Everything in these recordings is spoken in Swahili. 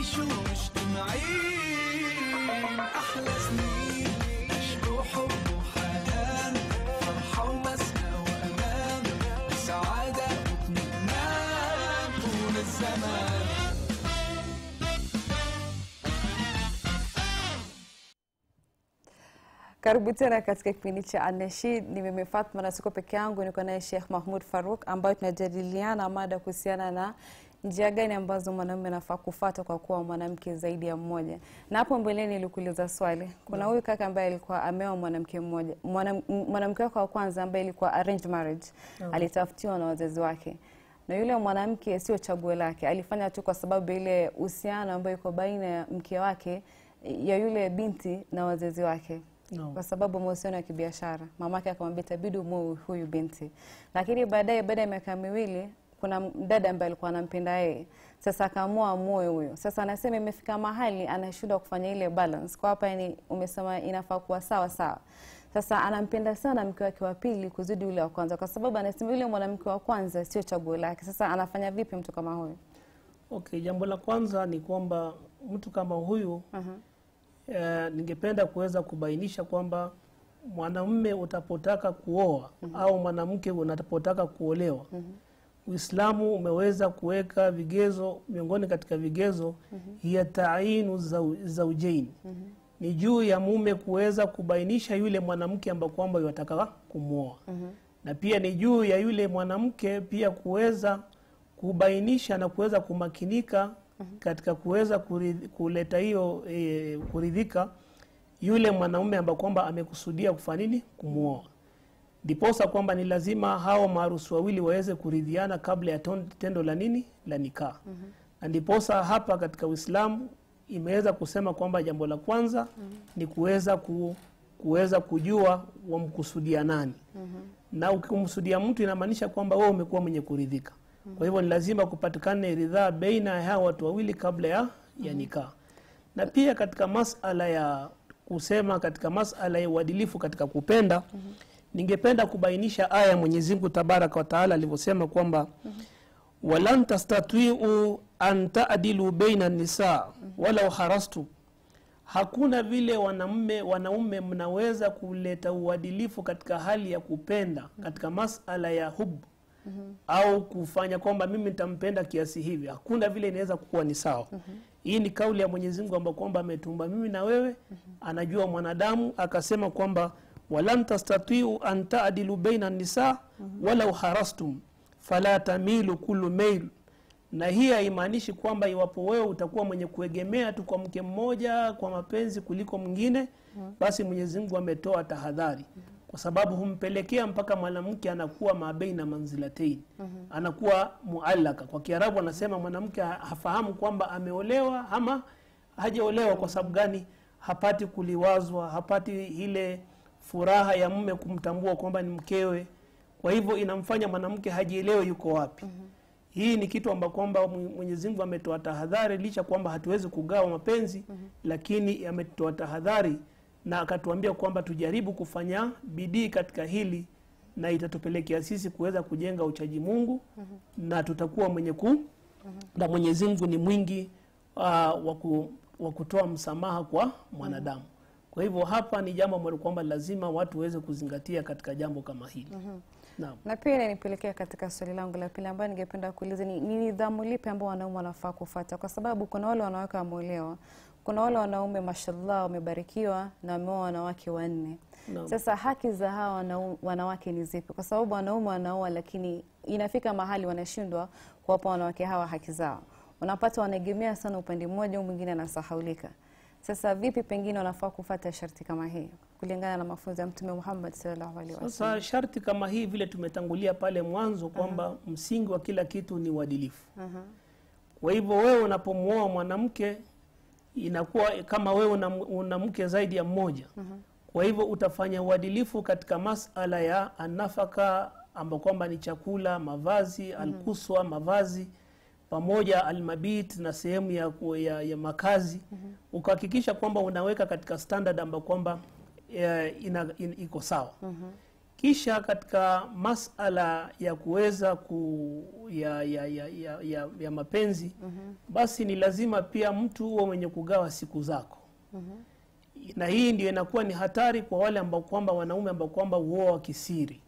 نعيش مجتمعين أحلى سنين عشق وحب وحنان فرحة ومسنى وأمان وسعادة واطمئنان طول الزمان Karibu tena katika kipindi cha Anashid. Ni mimi Fatma na siko peke yangu, niko naye Sheikh Mahmud Faruk ambayo tunajadiliana mada kuhusiana na njia gani ambazo mwanamume anafaa kufuata kwa kuwa mwanamke zaidi ya mmoja. Na hapo mbeleni nilikuuliza swali, kuna huyu kaka ambaye alikuwa ameoa mwanamke mmoja, Mwanam- mwanamke wake wa kwanza ambaye ilikuwa arranged marriage, alitafutiwa na wazazi wake na yule mwanamke sio chaguo lake, alifanya tu kwa sababu ya ile uhusiano ambayo iko baina ya mke wake ya yule binti na wazazi wake Naam. kwa sababu mahusiano ya kibiashara. Mamake akamwambia itabidi umuoe huyu binti, lakini baadaye, baada ya miaka miwili, kuna mdada ambaye alikuwa anampenda yeye, sasa akaamua amuoe huyo. Sasa anasema imefika mahali anashindwa kufanya ile balance. Kwa hapa, yani umesema inafaa kuwa sawa sawa. Sasa anampenda sana mke wake wa pili kuzidi yule wa kwanza, kwa sababu anasema yule mwanamke wa kwanza sio chaguo lake. Sasa anafanya vipi mtu kama huyo? Okay, jambo la kwanza ni kwamba mtu kama huyu eh, ningependa kuweza kubainisha kwamba mwanamume utapotaka kuoa au mwanamke unapotaka kuolewa Uislamu umeweza kuweka vigezo, miongoni katika vigezo ya tainu zau- zaujaini ni juu ya mume kuweza kubainisha yule mwanamke ambaye kwamba yataka kumwoa na pia ni juu ya yule mwanamke pia kuweza kubainisha na kuweza kumakinika katika kuweza kuridhi- kuleta hiyo e, kuridhika yule mwanaume ambaye kwamba amekusudia kufanya nini kumwoa ndiposa kwamba ni lazima hao maarusi wawili waweze kuridhiana kabla ya ton- tendo la nini la nikaa na ndiposa hapa katika uislamu imeweza kusema kwamba jambo la kwanza ni kuweza ku, kuweza kujua wamkusudia nani na ukimkusudia mtu inamaanisha kwamba wewe umekuwa mwenye kuridhika kwa hivyo ni lazima kupatikane ridhaa baina ya hawa watu wawili kabla ya, ya nikaa na pia katika masala ya kusema katika masala ya uadilifu katika kupenda ningependa kubainisha aya ya Mwenyezi Mungu tabaraka wa taala alivyosema kwamba walan tastatiu an taadilu baina nisa walau harastu hakuna vile wanaume wanaume mnaweza kuleta uadilifu katika hali ya kupenda katika masala ya hubu au kufanya kwamba mimi nitampenda kiasi hivi hakuna vile inaweza kuwa ni sawa hii ni kauli ya Mwenyezi Mungu ambayo kwamba ametumba mimi na wewe anajua mwanadamu akasema kwamba walan tastatiu an taadilu baina nisa walau harastum fala tamilu kullu mail na hii haimaanishi kwamba iwapo wewe utakuwa mwenye kuegemea tu kwa mke mmoja kwa mapenzi kuliko mwingine basi Mwenyezi Mungu ametoa tahadhari kwa sababu humpelekea mpaka mwanamke anakuwa mabeina manzilatain anakuwa muallaka kwa kiarabu anasema mwanamke ha- hafahamu kwamba ameolewa ama hajaolewa kwa sababu gani hapati kuliwazwa hapati ile furaha ya mume kumtambua kwamba ni mkewe kwa hivyo inamfanya mwanamke hajielewe yuko wapi hii ni kitu amba kwamba Mwe- Mwenyezi Mungu ametoa tahadhari licha kwamba hatuwezi kugawa mapenzi lakini ametoa tahadhari na akatuambia kwamba tujaribu kufanya bidii katika hili na itatupelekea sisi kuweza kujenga uchaji Mungu na tutakuwa mwenye ku na Mwenyezi Mungu ni mwingi uh, wa ku- wa kutoa msamaha kwa mwanadamu kwa hivyo hapa ni jambo ambalo kwamba lazima watu waweze kuzingatia katika jambo kama hili naam Na pia inanipelekea katika swali langu la pili ambayo ningependa kuuliza ni, ni nidhamu lipi ambao wanaume wanafaa kufuata, kwa sababu kuna wale wanawake wameolewa, kuna wale wanaume mashallah wamebarikiwa na wameoa wanawake wanne. Naam. Sasa haki za hawa wanau- wanawake ni zipi? Kwa sababu wanaume wanaoa, lakini inafika mahali wanashindwa kuwapa wanawake hawa haki zao, unapata wanaegemea sana upande mmoja, au mwingine anasahaulika. Sasa vipi pengine wanafaa kufuata sharti kama hii kulingana na mafunzo ya Mtume Muhammad sallallahu alaihi wasallam? Sasa sharti kama hii vile tumetangulia pale mwanzo kwamba msingi wa kila kitu ni uadilifu. Kwa hivyo wewe unapomwoa mwanamke inakuwa kama wewe una, una mke zaidi ya mmoja. Kwa hivyo utafanya uadilifu katika masala ya anafaka ambao kwamba ni chakula, mavazi, alkuswa, mavazi pamoja almabit na sehemu ya, ku- ya, ya makazi ukahakikisha kwamba unaweka katika standard ambayo kwamba eh, ina, in, iko sawa kisha katika masala ya kuweza ku ya, ya, ya, ya, ya, ya mapenzi basi ni lazima pia mtu huwe mwenye kugawa siku zako na hii ndio inakuwa ni hatari kwa wale ambao kwamba wanaume ambao kwamba huoa kisiri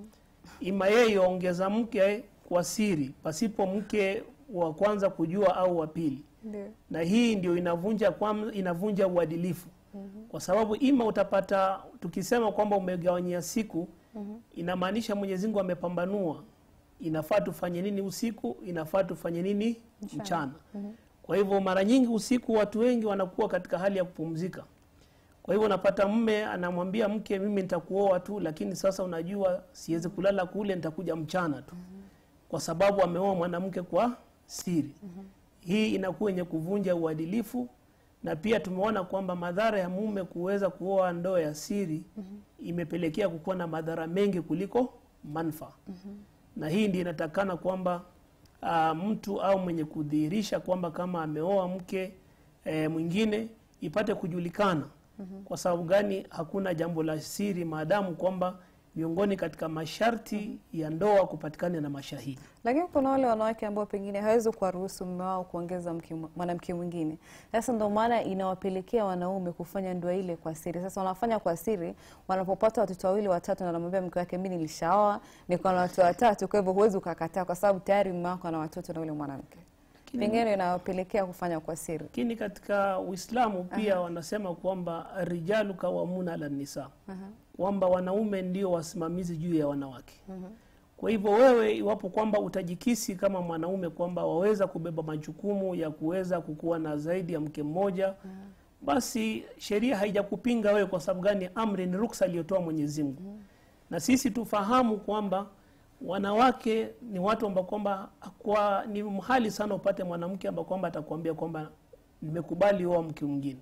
ima yeye ongeza mke kwa siri pasipo mke wa kwanza kujua au wa pili Ndio. na hii ndio inavunja kwam, inavunja uadilifu kwa sababu ima utapata tukisema kwamba umegawanyia siku inamaanisha Mwenyezi Mungu amepambanua inafaa tufanye nini usiku inafaa tufanye nini mchana, kwa hivyo mara nyingi usiku watu wengi wanakuwa katika hali ya kupumzika kwa hivyo unapata mme anamwambia mke mimi nitakuoa tu lakini sasa unajua siwezi kulala kule nitakuja mchana tu kwa sababu ameoa mwanamke kwa siri hii inakuwa yenye kuvunja uadilifu na pia tumeona kwamba madhara ya mume kuweza kuoa ndoa ya siri imepelekea kukuwa na madhara mengi kuliko manufaa na hii ndio inatakana kwamba uh, mtu au mwenye kudhihirisha kwamba kama ameoa mke e, mwingine ipate kujulikana kwa sababu gani hakuna jambo la siri maadamu kwamba miongoni katika masharti ya ndoa kupatikana na mashahidi Lakini kuna wale wanawake ambao pengine hawezi kuwaruhusu mume wao kuongeza mke- mwanamke mwingine. Sasa ndio maana inawapelekea wanaume kufanya ndoa ile kwa siri. Sasa wanafanya kwa siri, wanapopata watoto wawili watatu, na anamwambia mke wake, mimi nilishaoa, niko na watoto watatu, kwa hivyo huwezi ukakataa, kwa sababu tayari mume wako ana watoto na yule mwanamke. Pengine inawapelekea kufanya kwa siri. lakini katika uislamu pia wanasema kwamba rijalu kawamuna ala nisa kwamba wanaume ndio wasimamizi juu ya wanawake kwa hivyo wewe iwapo kwamba utajikisi kama mwanaume kwamba waweza kubeba majukumu ya kuweza kukuwa na zaidi ya mke mmoja basi sheria haijakupinga wewe kwa sababu gani amri ni ruksa aliyotoa mwenyezi mungu na sisi tufahamu kwamba wanawake ni watu ambao kwamba kwa ni mhali sana upate mwanamke ambao kwamba atakwambia kwamba nimekubali oa mke mwingine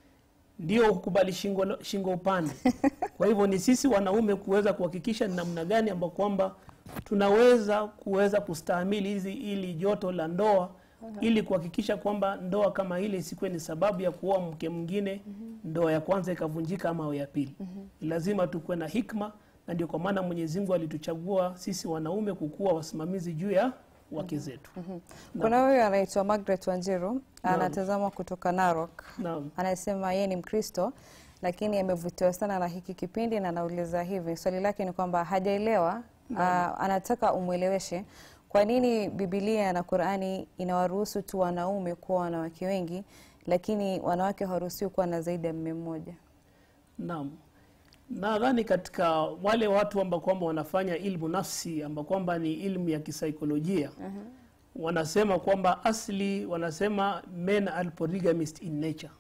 ndio kukubali shingo, shingo upande kwa hivyo ni sisi wanaume kuweza kuhakikisha ni namna gani ambao kwamba tunaweza kuweza kustahimili hizi ili joto la ndoa ili kuhakikisha kwamba ndoa kama ile isikuwe ni sababu ya kuoa mke mwingine ndoa ya kwanza ikavunjika ama ya pili lazima tukuwe na hikma na ndio kwa maana Mwenyezi Mungu alituchagua sisi wanaume kukuwa wasimamizi juu ya wake zetu Kuna huyu anaitwa Margaret Wanjiru, anatazama kutoka Narok. naam anasema yeye ni Mkristo lakini amevutiwa sana na hiki kipindi na anauliza hivi, swali lake ni kwamba hajaelewa, aa, anataka umweleweshe kwa nini Biblia na Qur'ani inawaruhusu tu wanaume kuwa wanawake wengi, lakini wanawake hawaruhusiwi kuwa na zaidi ya mume mmoja. Naam, nadhani katika wale watu ambao kwamba wanafanya ilmu nafsi ambao kwamba ni ilmu ya kisaikolojia wanasema kwamba asli wanasema men are polygamist in nature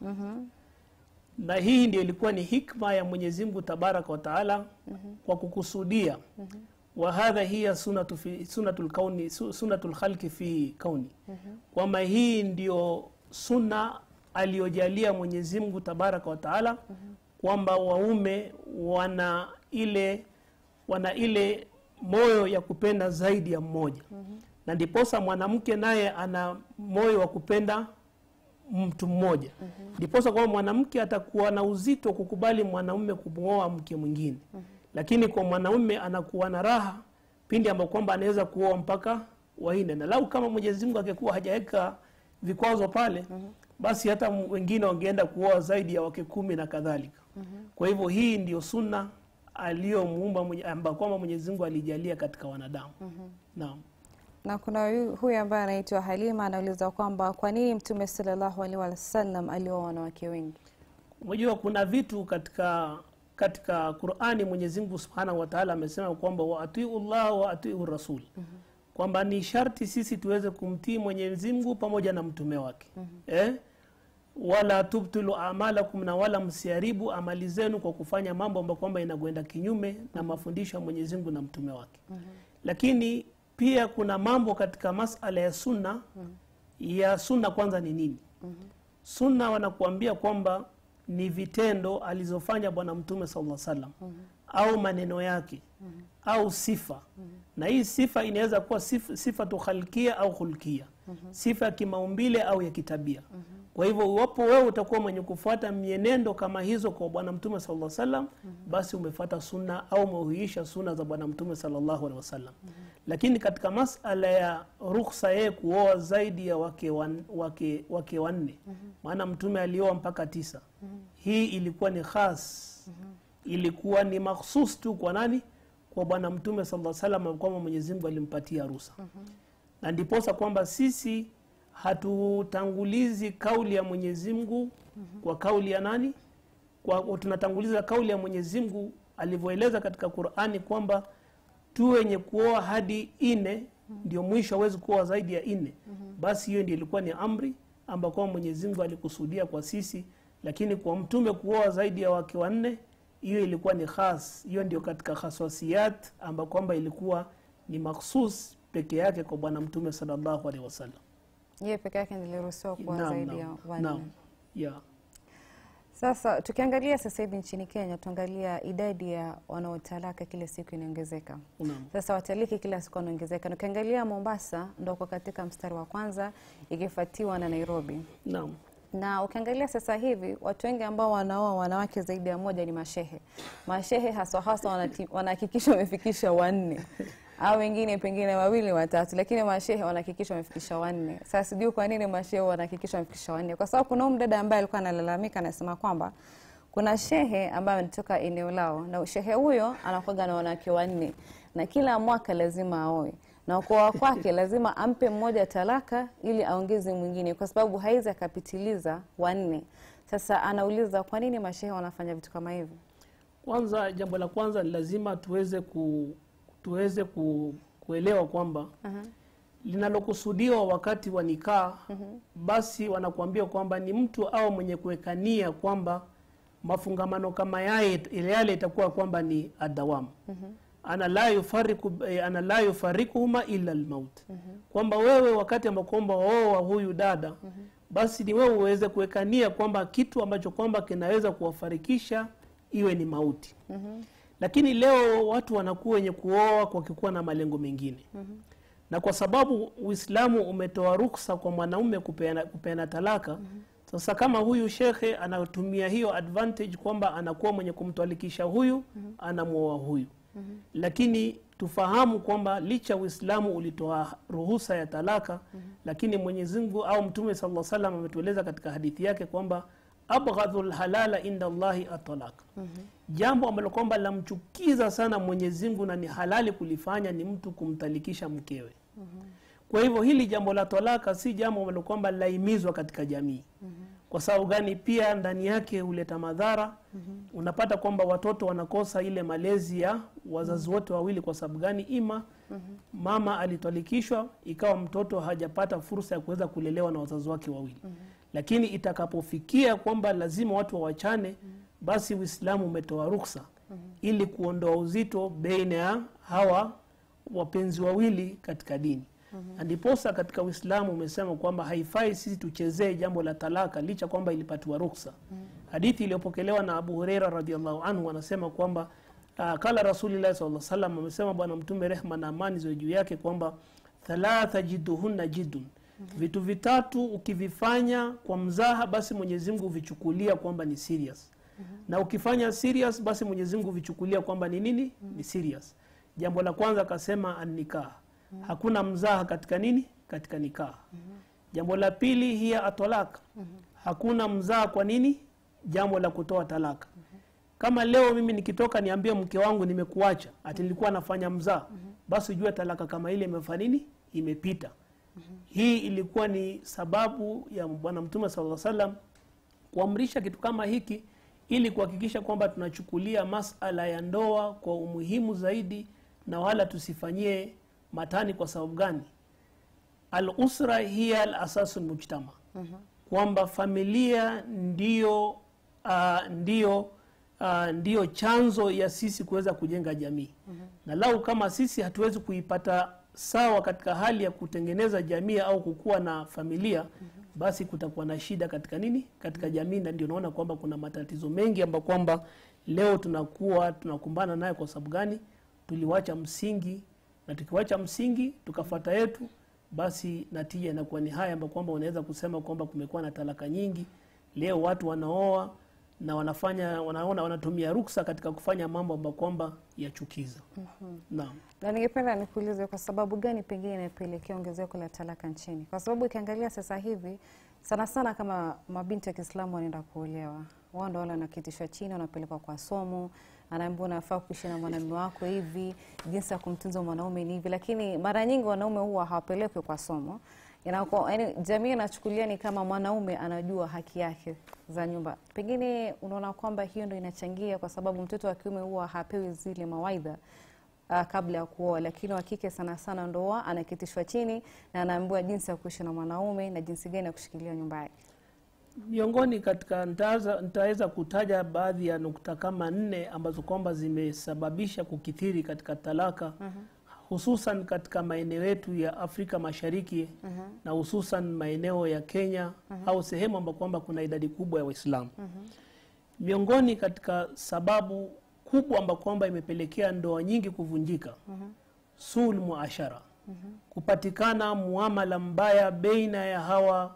na hii ndio ilikuwa ni hikma ya Mwenyezi Mungu tabaraka wa taala kwa kukusudia wa hadha hiya sunatu fi sunatul kauni su- sunatul khalqi fi kauni kwamba hii ndio sunna aliyojalia Mwenyezi Mungu tabaraka wa taala kwamba waume wana ile wana ile moyo ya kupenda zaidi ya mmoja na ndiposa mwanamke naye ana moyo wa kupenda mtu mmoja ndiposa kwamba mwanamke atakuwa na uzito kukubali mwanaume kumwoa mke mwingine lakini kwa mwanaume anakuwa na raha pindi ambapo kwamba anaweza kuoa mpaka waine na lau kama Mwenyezi Mungu angekuwa hajaweka vikwazo pale basi hata m- wengine wangeenda kuoa zaidi ya wake kumi na kadhalika kwa hivyo hii ndio sunna aliyomuumba mwenye- ambayo kwamba Mwenyezi Mungu alijalia katika wanadamu naam Na kuna huyu- huyu ambaye anaitwa Halima anauliza kwamba kwa nini Mtume sallallahu alaihi wasallam alioa wanawake wengi? Unajua kuna vitu katika katika Qur'ani Mwenyezi Mungu Subhanahu wa Ta'ala amesema kwamba wa atiu Allah wa atiu Rasul. Kwamba ni sharti sisi tuweze kumtii Mwenyezi Mungu pamoja na mtume wake. Eh? Wala tubtilu amalakum na wala msiharibu amali zenu kwa kufanya mambo ambayo kwamba inakwenda kinyume na mafundisho ya Mwenyezi Mungu na mtume wake. Lakini pia kuna mambo katika masala ya sunna ya sunna kwanza ni nini? sunna wanakuambia kwamba ni vitendo alizofanya bwana mtume sallallahu alaihi wasallam au maneno yake au sifa na hii sifa inaweza kuwa sifa, sifa tu khalkia au khulkia sifa ya kimaumbile au ya kitabia kwa kwa hivyo iwapo wewe utakuwa mwenye kufuata mienendo kama hizo kwa bwana mtume sallallahu alaihi wasallam basi umefuata sunna au umehuisha sunna za bwana mtume sallallahu alaihi wasallam lakini katika masala ya ruhusa yeye kuoa zaidi ya wake, wan, wake, wake wanne maana mtume alioa mpaka tisa hii ilikuwa ni khas ilikuwa ni makhsus tu kwa nani kwa bwana mtume sallallahu alaihi wasallam kwamba mwenyezi mungu alimpatia ruhusa na ndiposa kwamba sisi hatutangulizi kauli ya mwenyezi mungu kwa kauli ya nani kwa, tunatanguliza kauli ya mwenyezi mungu alivyoeleza katika qurani kwamba tu wenye kuoa hadi ine ndio mwisho hawezi kuoa zaidi ya ine basi hiyo ndio ilikuwa ni amri amba kwamba mwenyezi mungu alikusudia kwa sisi lakini kwa mtume kuoa zaidi ya wake wanne hiyo ilikuwa ni khas hiyo ndio katika khaswasiyat amba kwamba ilikuwa ni makhsus peke yake kwa bwana mtume sallallahu alaihi wasallam yeye peke yake niliruhusiwa kuwa Naam, zaidi ya naam, wanne naam. Yeah. Sasa tukiangalia sasa hivi nchini Kenya, tuangalia idadi ya wanaotalaka kila siku inaongezeka. Naam. Sasa wataliki kila siku wanaongezeka, na ukiangalia Mombasa ndo kwa katika mstari wa kwanza ikifuatiwa na Nairobi. Naam. Na ukiangalia sasa hivi watu wengi ambao wanaoa wanawake zaidi ya moja ni mashehe. Mashehe haswa haswa wanati- wanahakikisha wamefikisha wanne au wengine pengine wawili watatu, lakini mashehe wanahakikisha wamefikisha wanne. Sasa sijui kwa nini mashehe wanahakikisha wamefikisha wanne, kwa sababu kuna huyu mdada ambaye alikuwa analalamika, anasema kwamba kuna shehe ambaye anatoka eneo lao na shehe huyo anakuwaga na wanawake wanne na kila mwaka lazima aoe na kuoa kwake lazima ampe mmoja talaka ili aongeze mwingine, kwa sababu haizi akapitiliza wanne. Sasa anauliza kwa nini mashehe wanafanya vitu kama hivyo? Kwanza, jambo la kwanza ni lazima tuweze ku, tuweze ku, kuelewa kwamba linalokusudiwa wakati wa nikaa basi wanakuambia kwamba ni mtu au mwenye kuwekania kwamba mafungamano kama yaye yale itakuwa kwamba ni adawamu ana la yufariku eh, ana la yufarikuhuma illa almaut kwamba wewe wakati ambao kwamba waoa huyu dada basi ni wewe uweze kuwekania kwamba kitu ambacho kwamba kinaweza kuwafarikisha iwe ni mauti lakini leo watu wanakuwa wenye kuoa kwa kikuwa na malengo mengine na kwa sababu uislamu umetoa ruksa kwa mwanaume kupeana, kupeana talaka sasa kama huyu shekhe anatumia hiyo advantage kwamba anakuwa mwenye kumtwalikisha huyu anamwoa huyu lakini tufahamu kwamba licha uislamu ulitoa ruhusa ya talaka lakini mwenyezi mungu au mtume sala salam ametueleza katika hadithi yake kwamba abghadhu lhalala inda llahi atalaq jambo ambalo kwamba lamchukiza sana mwenyezi mungu na ni halali kulifanya ni mtu kumtalikisha mkewe kwa hivyo hili jambo la talaka si jambo ambalo kwamba laimizwa katika jamii kwa sababu gani pia ndani yake huleta madhara unapata kwamba watoto wanakosa ile malezi ya wazazi wote wawili kwa sababu gani ima mama alitwalikishwa ikawa mtoto hajapata fursa ya kuweza kulelewa na wazazi wake wawili lakini itakapofikia kwamba lazima watu wawachane basi uislamu umetoa ruksa ili kuondoa uzito baina ya hawa wapenzi wawili katika dini na ndiposa katika uislamu umesema kwamba haifai sisi tuchezee jambo la talaka licha kwamba ilipatiwa ruksa hadithi iliyopokelewa na abu hureira radiallahu anhu anasema kwamba uh, kala rasulillahi saa salam amesema bwana mtume rehma na amani ziwe juu yake kwamba thalatha jidduhunna jiddun vitu vitatu ukivifanya kwa mzaha basi mwenyezi mungu huvichukulia kwamba ni serious na ukifanya serious basi mwenyezi mungu huvichukulia kwamba ni nini ni serious jambo la kwanza akasema annikah hakuna mzaha katika nini katika nikah jambo la pili hiya atolaka hakuna mzaha kwa nini jambo la kutoa talaka kama leo mimi nikitoka niambie mke wangu nimekuacha ati nilikuwa nafanya mzaa basi ujue talaka kama ile imefanya nini imepita hii ilikuwa ni sababu ya bwana mtume sala salam kuamrisha kitu kama hiki ili kuhakikisha kwamba tunachukulia masala ya ndoa kwa umuhimu zaidi na wala tusifanyie matani kwa sababu gani alusra hiya alasasu lmujtama kwamba familia ndio uh, ndio uh, ndio chanzo ya sisi kuweza kujenga jamii na lau kama sisi hatuwezi kuipata sawa katika hali ya kutengeneza jamii au kukuwa na familia basi kutakuwa na shida katika nini katika jamii na ndio naona kwamba kuna matatizo mengi ambayo kwamba leo tunakuwa tunakumbana nayo kwa sababu gani tuliwacha msingi na tukiwacha msingi tukafata yetu basi natija inakuwa ni haya ambapo kwamba unaweza kusema kwamba kumekuwa na talaka nyingi leo watu wanaoa na wanafanya wanaona wanatumia ruksa katika kufanya mambo ambayo kwamba yachukiza naam na ningependa nikuulize kwa sababu gani pengine inapelekea ongezeko la talaka nchini? Kwa sababu ukiangalia sasa hivi sana sana kama mabinti ya Kiislamu wanaenda kuolewa, wao ndo wale wanakitishwa chini, wanapelekwa kwa somo, anaambiwa unafaa kuishi na mwanamume wako hivi, jinsi ya kumtunza mwanaume ni hivi, lakini mara nyingi wanaume huwa hawapelekwi kwa somo. Inakuwa, yani, jamii inachukulia ni kama mwanaume anajua haki yake za nyumba. Pengine unaona kwamba hiyo ndo inachangia, kwa sababu mtoto wa kiume huwa hapewi zile mawaidha uh, kabla ya kuoa, lakini wa kike sana sana ndoa anakitishwa chini na anaambiwa jinsi ya kuishi na mwanaume na jinsi gani ya kushikilia nyumba yake. miongoni katika nitaweza nitaweza kutaja baadhi ya nukta kama nne ambazo kwamba zimesababisha kukithiri katika talaka hususan katika maeneo yetu ya Afrika Mashariki na hususan maeneo ya Kenya au sehemu ambapo kwamba kuna idadi kubwa ya Waislamu. Miongoni katika sababu kubwa ambayo kwamba imepelekea ndoa nyingi kuvunjika sul muashara kupatikana muamala mbaya baina ya hawa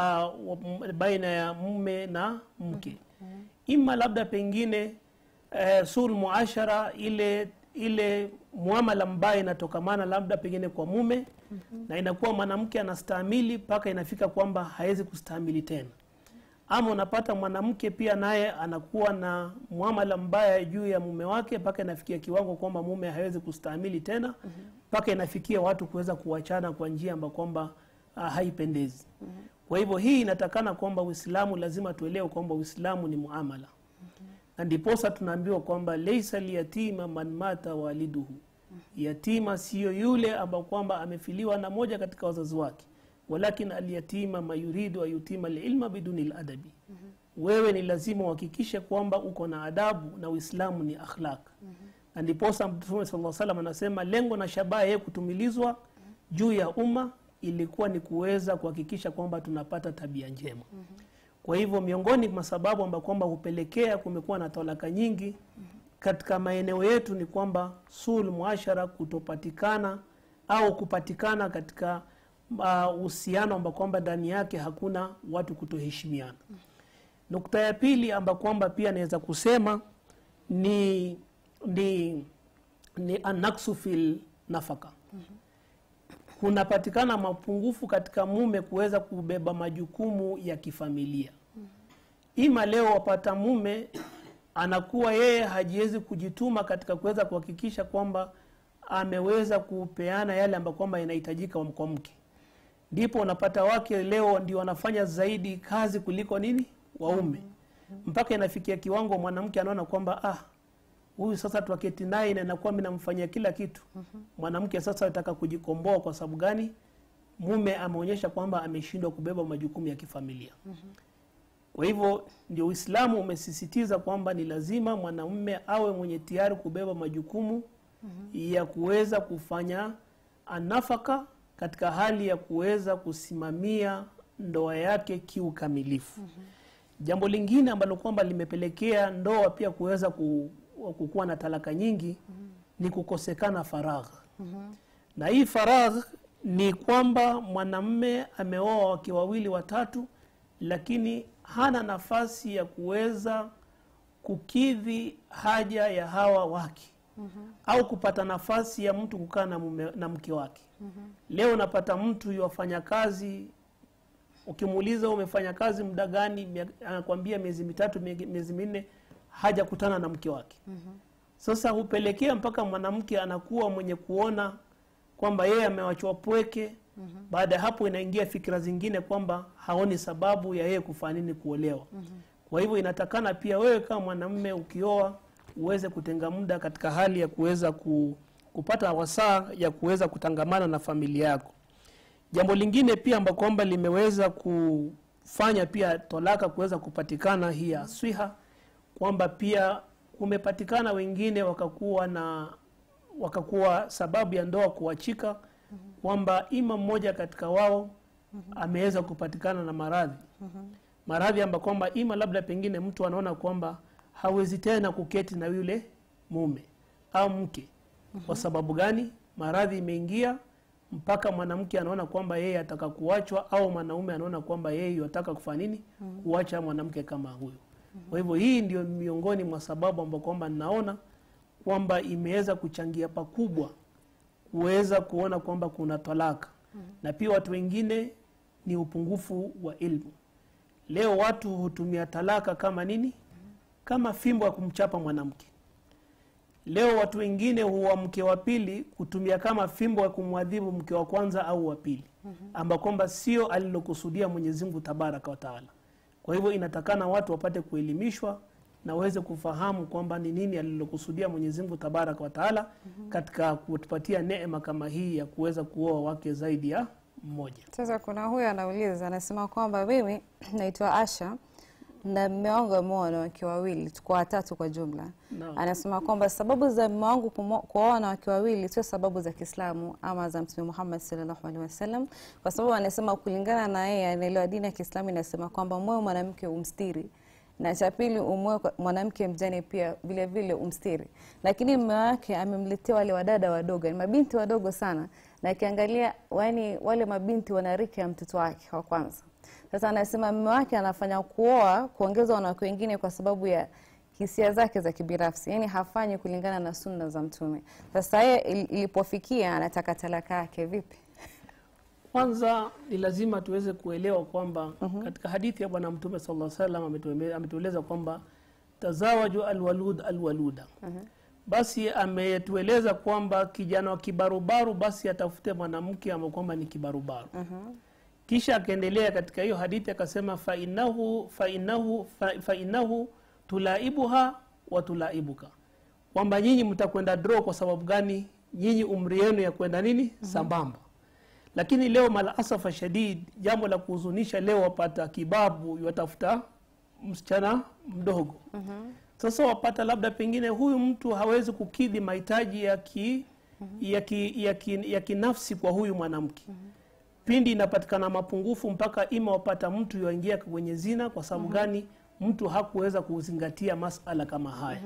uh, baina ya mume na mke ima labda pengine uh, sul muashara ile ile muamala mbaya inatokamana labda pengine kwa mume na inakuwa mwanamke anastahimili mpaka inafika kwamba hawezi kustahimili tena ama unapata mwanamke pia naye anakuwa na muamala mbaya juu ya mume wake mpaka inafikia kiwango kwamba mume hawezi kustahimili tena mpaka inafikia watu kuweza kuachana kwa njia ambayo kwamba uh, haipendezi kwa hivyo hii inatakana kwamba uislamu lazima tuelewe kwamba uislamu ni muamala na ndiposa tunaambiwa kwamba leisa liyatima man mata waliduhu yatima siyo yule ambao kwamba amefiliwa na moja katika wazazi wake walakin alyatima mayuridu ayutima lilma biduni ladabi wewe ni lazima uhakikishe kwamba uko na adabu na uislamu ni akhlaq na ndiposa mtume saa salam anasema lengo na shabaha yeye kutumilizwa juu ya umma ilikuwa ni kuweza kuhakikisha kwamba tunapata tabia njema kwa hivyo miongoni mwa sababu ambayo kwamba hupelekea kumekuwa na talaka nyingi katika maeneo yetu ni kwamba sul muashara kutopatikana au kupatikana katika uhusiano uh, ambao kwamba ndani yake hakuna watu kutoheshimiana nukta ya pili amba kwamba pia naweza kusema ni ni ni anaksu fil nafaka kunapatikana mapungufu katika mume kuweza kubeba majukumu ya kifamilia ima leo wapata mume anakuwa yeye hajiwezi kujituma katika kuweza kuhakikisha kwamba ameweza kupeana yale ambayo kwamba inahitajika kwa mke ndipo unapata wake leo ndio wanafanya zaidi kazi kuliko nini waume mpaka inafikia kiwango mwanamke anaona kwamba ah huyu sasa twaketi naye na inakuwa mi namfanyia kila kitu mwanamke sasa ataka kujikomboa kwa sababu gani mume ameonyesha kwamba ameshindwa kubeba majukumu ya kifamilia kwa hivyo ndio uislamu umesisitiza kwamba ni lazima mwanamume awe mwenye tayari kubeba majukumu ya kuweza kufanya anafaka katika hali ya kuweza kusimamia ndoa yake kiukamilifu jambo lingine ambalo kwamba limepelekea ndoa pia kuweza ku, kukuwa na talaka nyingi ni kukosekana faragh na hii faragh ni kwamba mwanamme ameoa wake wawili watatu lakini hana nafasi ya kuweza kukidhi haja ya hawa wake au kupata nafasi ya mtu kukaa na, mume- na mke wake leo unapata mtu yuwafanya kazi ukimuuliza umefanya kazi muda gani mia- anakwambia miezi mitatu mie- miezi minne hajakutana na mke wake sasa hupelekea mpaka mwanamke anakuwa mwenye kuona kwamba yeye amewachwa pweke baada ya hapo inaingia fikira zingine kwamba haoni sababu ya yeye kufanya nini kuolewa kwa hivyo inatakana pia wewe kama mwanamume ukioa uweze kutenga muda katika hali ya kuweza ku, kupata wasaa ya kuweza kutangamana na familia yako jambo lingine pia amba kwamba limeweza kufanya pia talaka kuweza kupatikana hii ya swiha kwamba pia kumepatikana wengine wakakuwa na wakakuwa sababu ya ndoa kuachika kwamba ima mmoja katika wao ameweza kupatikana na maradhi maradhi amba kwamba ima labda pengine mtu anaona kwamba hawezi tena kuketi na yule mume au mke kwa sababu gani maradhi imeingia mpaka mwanamke anaona kwamba yeye ataka kuachwa au mwanaume anaona kwamba yeye yataka kufanya nini kuacha mwanamke kama huyo kwa hivyo hii ndio miongoni mwa sababu ambao kwamba ninaona kwamba imeweza kuchangia pakubwa kuweza kuona kwamba kuna talaka na pia watu wengine ni upungufu wa ilmu leo watu hutumia talaka kama nini kama fimbo ya kumchapa mwanamke leo watu wengine huwa mke wa pili kutumia kama fimbo ya kumwadhibu mke wa kwanza au wa pili amba kwamba sio alilokusudia mwenyezi mungu tabaraka wataala kwa hivyo inatakana watu wapate kuelimishwa na waweze kufahamu kwamba ni nini alilokusudia mwenyezi mungu tabaraka wataala katika kutupatia neema kama hii ya kuweza kuoa wake zaidi ya mmoja Sasa kuna huyu anauliza, anasema kwamba mimi naitwa Asha na mume wangu ameoa wanawake wawili, tuko watatu kwa jumla. Naam. Anasema kwamba sababu za mume wangu kumo- kuoa wanawake wawili sio sababu za Kiislamu ama za Mtume Muhammad sallallahu alaihi wasallam, kwa sababu anasema kulingana na yeye anaelewa dini ya Kiislamu inasema kwamba moyo mwanamke umstiri na cha pili umoe kwa- mwanamke mjane pia vile vile umstiri, lakini mume wake amemletea wale wadada wadogo, ni mabinti wadogo sana, na akiangalia yani wale mabinti wana rika ya mtoto wake wa kwanza. Sasa anasema mume wake anafanya kuoa kuongeza wanawake wengine kwa sababu ya hisia zake za kibinafsi, yani hafanyi kulingana na sunna za Mtume. Sasa yeye il- ilipofikia anataka talaka yake vipi? kwanza ni lazima tuweze kuelewa kwamba katika hadithi ya bwana mtume sallallahu alaihi wasallam ametueme- ametueleza kwamba tazawaju alwalud alwaluda basi ametueleza kwamba kijana wa kibarubaru basi atafute mwanamke ambaye kwamba ni kibarubaru kisha akaendelea katika hiyo hadithi akasema fainahu fainahu fa- fainahu tulaibuha wa tulaibuka kwamba nyinyi mtakwenda draw kwa sababu gani nyinyi umri yenu ya kwenda nini sambamba lakini leo malasafa shadid jambo la kuhuzunisha leo wapata kibabu watafuta msichana mdogo sasa wapata labda pengine huyu mtu hawezi kukidhi mahitaji ya ki, ya, ki, ya, ki, ya kinafsi kwa huyu mwanamke pindi inapatikana mapungufu mpaka ima wapata mtu yuaingia kwenye zina kwa sababu gani mtu hakuweza kuzingatia masala kama haya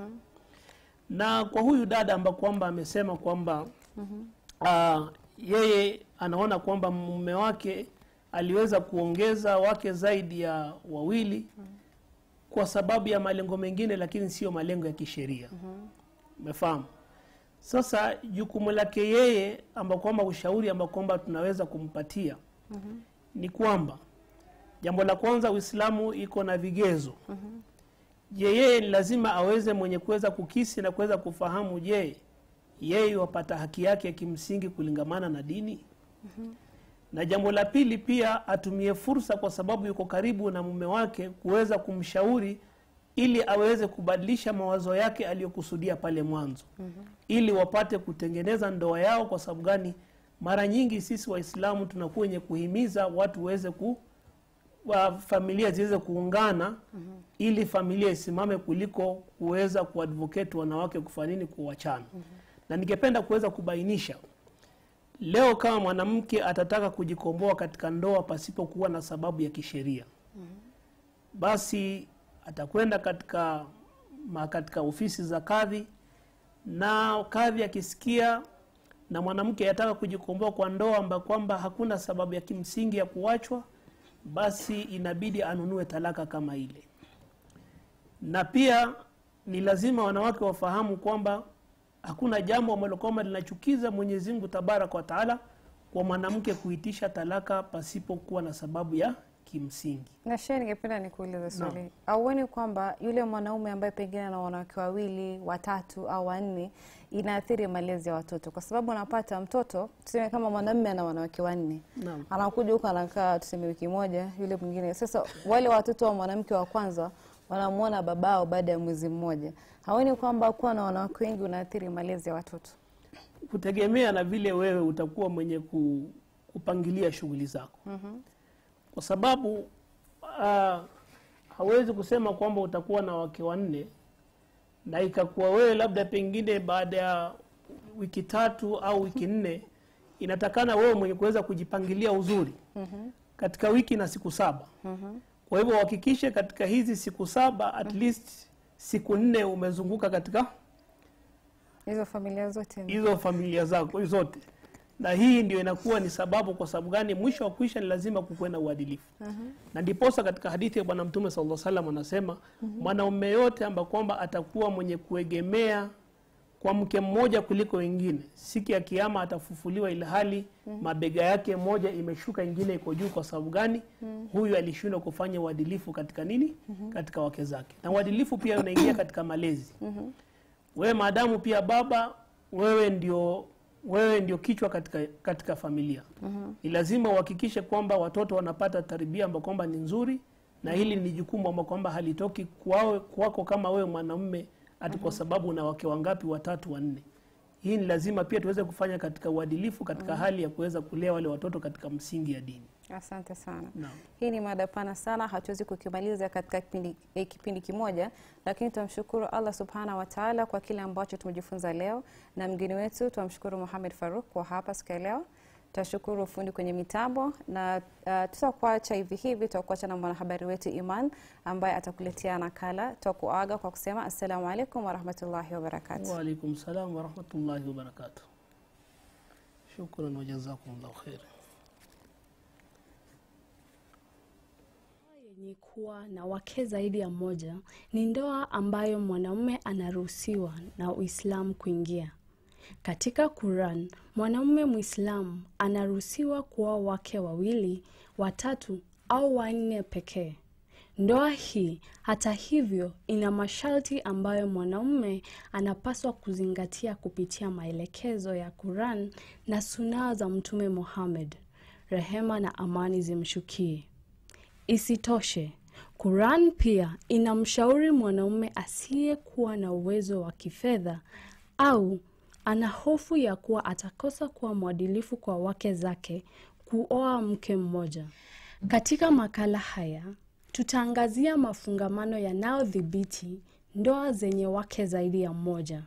na kwa huyu dada amba kwamba amesema kwamba ah, yeye anaona kwamba mume wake aliweza kuongeza wake zaidi ya wawili kwa sababu ya malengo mengine lakini sio malengo ya kisheria umefahamu sasa jukumu lake yeye amba kwamba ushauri amba kwamba tunaweza kumpatia ni kwamba jambo la kwanza uislamu iko na vigezo je yeye ni lazima aweze mwenye kuweza kukisi na kuweza kufahamu je yeye wapata haki yake ya kimsingi kulingamana na dini na jambo la pili pia atumie fursa kwa sababu yuko karibu na mume wake kuweza kumshauri ili aweze kubadilisha mawazo yake aliyokusudia pale mwanzo ili wapate kutengeneza ndoa yao kwa sababu gani mara nyingi sisi waislamu tunakuwa wenye kuhimiza watu waweze ku wa familia ziweze kuungana ili familia isimame kuliko kuweza kuadvocate wanawake kufanya nini kuwachana na ningependa kuweza kubainisha leo kama mwanamke atataka kujikomboa katika ndoa pasipokuwa na sababu ya kisheria basi atakwenda katika ma katika ofisi za kadhi na kadhi akisikia na mwanamke ataka kujikomboa kwa ndoa amba kwamba hakuna sababu ya kimsingi ya kuachwa basi inabidi anunue talaka kama ile na pia ni lazima wanawake wafahamu kwamba hakuna jambo ambalo kwamba linachukiza mwenyezi mungu tabaraka wa taala kwa mwanamke kuitisha talaka pasipokuwa na sababu ya kimsingi Na shehe, ningependa nikuulize swali, Naam. auoni kwamba yule mwanaume ambaye pengine ana wanawake wawili watatu au wanne inaathiri malezi ya watoto? Kwa sababu anapata mtoto, tuseme kama mwanamume ana wanawake wanne, Naam. anakuja huko anakaa tuseme wiki moja, yule mwingine. Sasa wale watoto wa mwanamke wa kwanza wanamwona babao baada ya mwezi mmoja. Haoni kwamba kuwa na wanawake wengi unaathiri malezi ya watoto? kutegemea na vile wewe utakuwa mwenye ku, kupangilia shughuli zako kwa sababu uh, hawezi kusema kwamba utakuwa na wake wanne na ikakuwa wewe labda pengine baada ya wiki tatu au wiki nne inatakana wewe mwenye kuweza kujipangilia uzuri katika wiki na siku saba kwa hivyo uhakikishe katika hizi siku saba at least siku nne umezunguka katika Hizo familia zote ni hizo familia zako zote na hii ndio inakuwa ni sababu kwa sababu gani mwisho wa kuisha ni lazima kukuwe na uadilifu na ndiposa katika hadithi ya bwana mtume sallallahu alaihi wasallam anasema mwanaume yote amba kwamba atakuwa mwenye kuegemea kwa mke mmoja kuliko wengine siku ya kiama atafufuliwa ilhali mabega yake moja imeshuka ingine iko juu kwa sababu gani huyu alishindwa kufanya uadilifu katika nini katika wake zake na uadilifu pia unaingia katika malezi wewe maadamu pia baba wewe ndio wewe ndio kichwa katika, katika familia ni lazima uhakikishe kwamba watoto wanapata tarbia ambayo kwamba ni nzuri na hili ni jukumu ambao kwamba halitoki kwao kwako kama wewe mwanamume ati kwa sababu una wake wangapi watatu wanne hii ni lazima pia tuweze kufanya katika uadilifu katika hali ya kuweza kulea wale watoto katika msingi ya dini Asante sana. Naam. Hii ni mada pana sana, hatuwezi kukimaliza katika kipindi, eh, kipindi kimoja, lakini tunamshukuru Allah subhanahu wa taala kwa kile ambacho tumejifunza leo, na mgeni wetu tunamshukuru Muhammad Faruk kwa hapa siku ya leo. Tutashukuru fundi kwenye mitambo na uh, tutakuacha hivi hivi, tutakuacha na mwanahabari wetu Iman ambaye atakuletea nakala. Tutakuaga kwa kusema assalamu alaikum warahmatullahi wabarakatuh. waalaikum salam warahmatullahi wabarakatuh shukran wajazakumllahu khair yenye kuwa na wake zaidi ya mmoja ni ndoa ambayo mwanaume anaruhusiwa na Uislamu kuingia. Katika Quran, mwanaume Muislamu anaruhusiwa kuoa wake wawili, watatu au wanne pekee. Ndoa hii hata hivyo ina masharti ambayo mwanaume anapaswa kuzingatia kupitia maelekezo ya Quran na sunaa za Mtume Muhammad, rehema na amani zimshukie. Isitoshe, Quran pia inamshauri mwanaume asiyekuwa na uwezo wa kifedha au ana hofu ya kuwa atakosa kuwa mwadilifu kwa wake zake kuoa mke mmoja. Katika makala haya tutaangazia mafungamano yanayodhibiti ndoa zenye wake zaidi ya mmoja.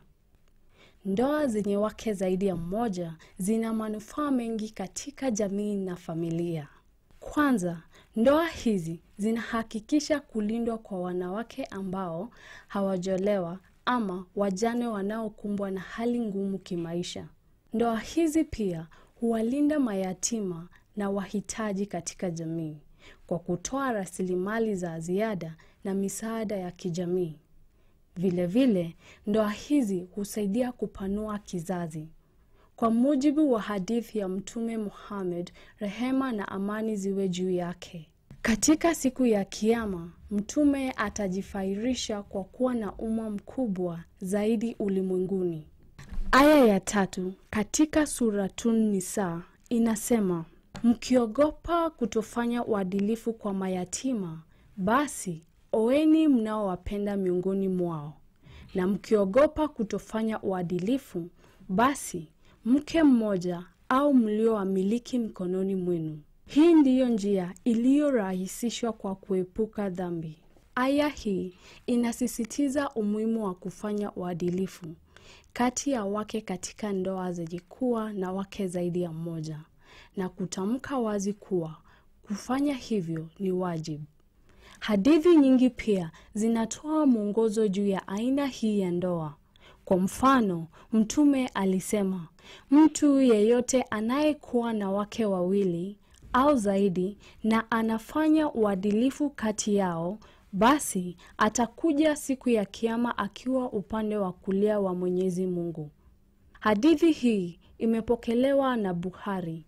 Ndoa zenye wake zaidi ya mmoja zina manufaa mengi katika jamii na familia. Kwanza, ndoa hizi zinahakikisha kulindwa kwa wanawake ambao hawajolewa ama wajane wanaokumbwa na hali ngumu kimaisha. Ndoa hizi pia huwalinda mayatima na wahitaji katika jamii kwa kutoa rasilimali za ziada na misaada ya kijamii. Vilevile, ndoa hizi husaidia kupanua kizazi. Kwa mujibu wa hadithi ya Mtume Muhammad, rehema na amani ziwe juu yake. Katika siku ya Kiama, Mtume atajifairisha kwa kuwa na umma mkubwa zaidi ulimwenguni. Aya ya tatu katika Suratun Nisa inasema, mkiogopa kutofanya uadilifu kwa mayatima, basi oeni mnaowapenda miongoni mwao, na mkiogopa kutofanya uadilifu, basi mke mmoja au mliowamiliki mkononi mwenu. Hii ndiyo njia iliyorahisishwa kwa kuepuka dhambi. Aya hii inasisitiza umuhimu wa kufanya uadilifu kati ya wake katika ndoa zenye kuwa na wake zaidi ya mmoja na kutamka wazi kuwa kufanya hivyo ni wajibu. Hadithi nyingi pia zinatoa mwongozo juu ya aina hii ya ndoa. Kwa mfano, Mtume alisema, mtu yeyote anayekuwa na wake wawili au zaidi na anafanya uadilifu kati yao, basi atakuja siku ya Kiama akiwa upande wa kulia wa Mwenyezi Mungu. Hadithi hii imepokelewa na Bukhari.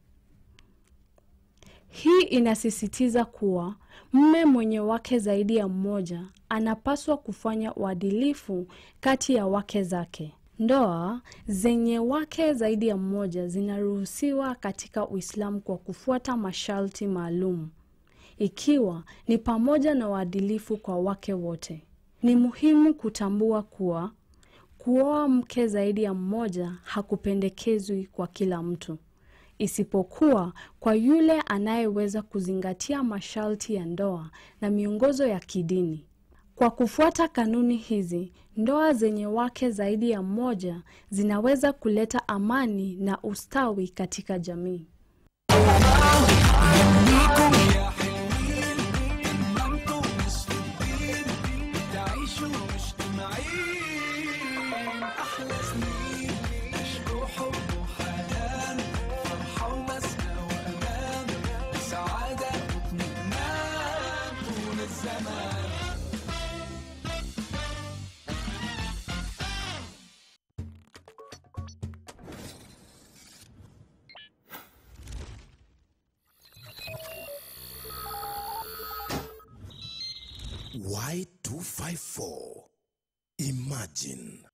Hii inasisitiza kuwa mme mwenye wake zaidi ya mmoja anapaswa kufanya uadilifu kati ya wake zake. Ndoa zenye wake zaidi ya mmoja zinaruhusiwa katika Uislamu kwa kufuata masharti maalum, ikiwa ni pamoja na uadilifu kwa wake wote. Ni muhimu kutambua kuwa kuoa mke zaidi ya mmoja hakupendekezwi kwa kila mtu isipokuwa kwa yule anayeweza kuzingatia masharti ya ndoa na miongozo ya kidini. Kwa kufuata kanuni hizi, ndoa zenye wake zaidi ya mmoja zinaweza kuleta amani na ustawi katika jamii. منكم يا حلوين إما انتم مصدقين تعيشوا مجتمعين أحلى سنين عشقوا حب وحنان Y254. Imagine